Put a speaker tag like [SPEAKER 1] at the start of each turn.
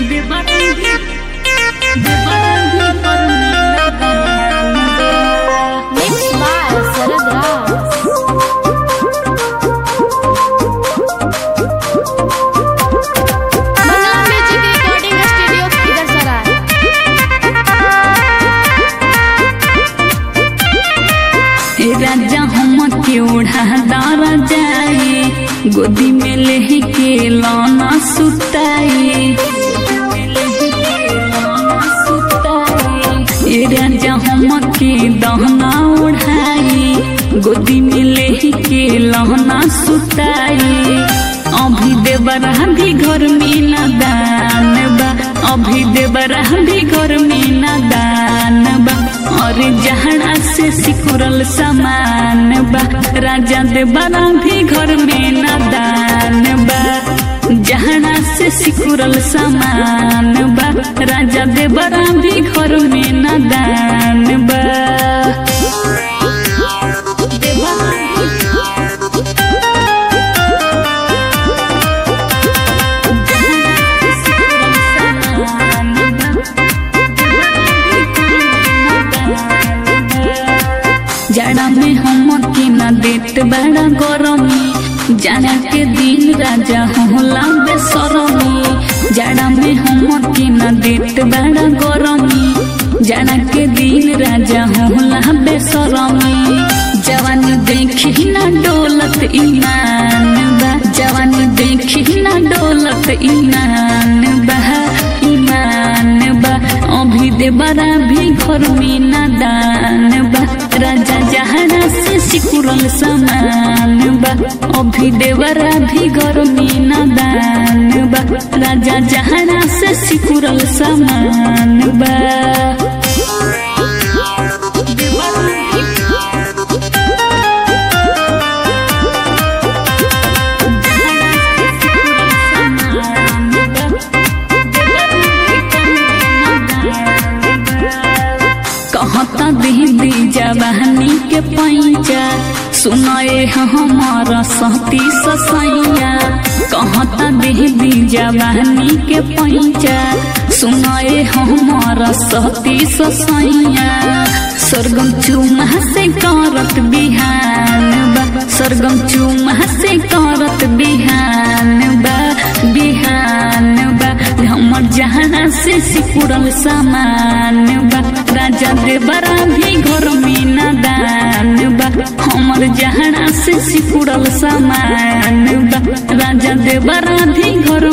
[SPEAKER 1] देवरांगी देवरांगी पर मेरा गान बा
[SPEAKER 2] Mixed by Sarad Raj. Bangla Music Recording Studio, Idhar Sarai.
[SPEAKER 1] ए राजा हम के ओढ़ा दारा जाए गोदी में लेही के लाना सुताई ए राजा हम के दहना ओढ़ाई गोदी में लेही के लहना सुताई अभी देवरा भी घर में ना दान बा अभी देवरा भी घर में ना दान बा और जहड़ा से सिकुरल समान बा राजा देवरा भी घर में ना दान बा जहड़ा से सिकुरल समान बा राजा देवरा भी घर में ना दान बा जाड़ा में हम के न देत बड़ा गरमी जाड़ा के दिन राजा होला बेसरमी जाड़ा में हम के न देत बड़ा गरमी जाड़ा के दिन राजा होला बेसरमी जवानी देखी ना डोलत ईमान बा जवानी देखी ना डोलत ईमान बा ईमान बा अभी दे बड़ा भी घर में ना दान बा राजा जहरा से सिकुरल समान बा अभी देवरा भी घर में ना दान बा राजा जहरा से सिकुरल समान बा कहता दीदी जवानी के पैचा सुनाए हमारा सहती ससैया कहता दीदी जवानी के पैचा सुनाए हमारा सहती ससैया सरगम चुमा से करत बिहान बा सरगम चुमा से करत बिहान बा बिहान बा हमर जहाना से सिकुड़ल सामान बा राजा देवरा भी घर में ना दान बा हमर जहाना से सिकुड़ल सामान बा राजा देवरा भी घर